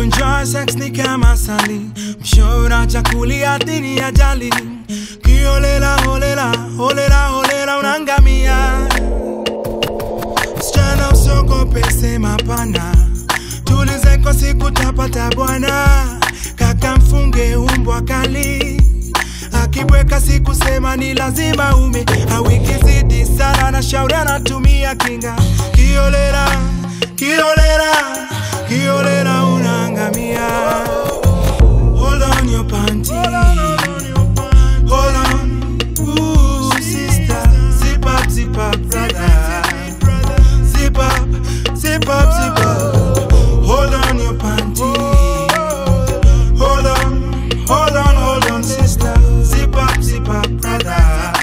kuenjoy sex ni kama sali mshora chakulia dini ya jali kiolela holela holela holela unangamia msichana usiogope sema pana tulize kwa siku tapata bwana kaka mfunge umbwa kali akibweka siku sema ni lazima ume awikizidi sana na shauri anatumia kinga kiolela kiolela kiolela unaangamia hold on your panty hold on Ooh, sister zip up zip up brother zip up zip up zip up hold on your panty hold on hold on hold on sister zip up zip up brother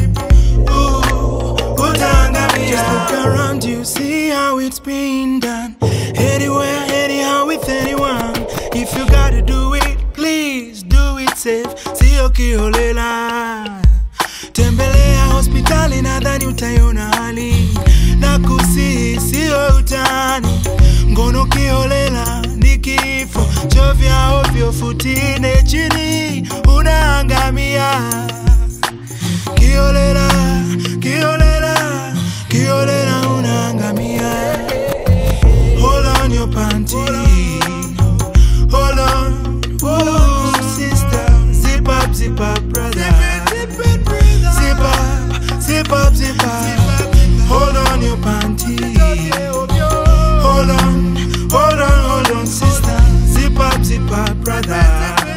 Ooh, utaangamia. Just look around you, see how it's been done. Anywhere, anyhow, with anyone. If you gotta do it, please do it safe. Sio kiholela. Tembelea hospitali, nadhani utaiona hali na kusihi, sio utani. Ngono kiholela ni kifo, chovya ovyo, futine chini, unaangamia kiolela kiolela kiolela unaangamia hold on your panty hold on Ooh, sister zip up zip up brother zip up zip up zip up hold on your panty hold on hold on hold on sister zip up zip up brother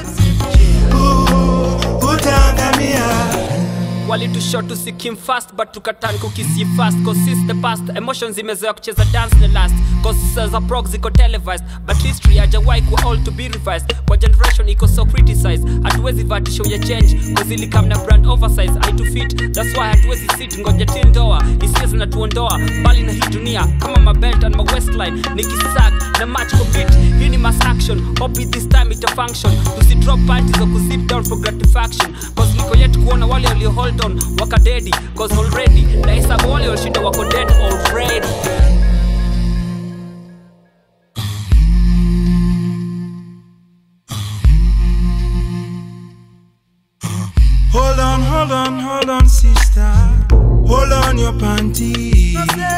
Ooh, utaangamia walitusho tusikim fast but tukatan kukisi fast cause since the past emotions zimezoea kucheza dance the last cause za prog ziko televised but history hajawai kuwa all to be revised kwa generation iko so criticized hatuwezi vatisho ya change cause ilikam na brand oversize aitu fit that's why hatuwezi sit ngoja till ndoa hisia zinatuondoa mbali na hii dunia kama mabelt and mawestline nikisak na match compete hii ni mass action hope this time ita function tusidrop parties or kuzip down for gratification cause niko yet kuona wale walio hold on wakadedi cause already na hesabu wale walishinda wako dead already Hold on, hold on, hold on, sister. Hold on your panty.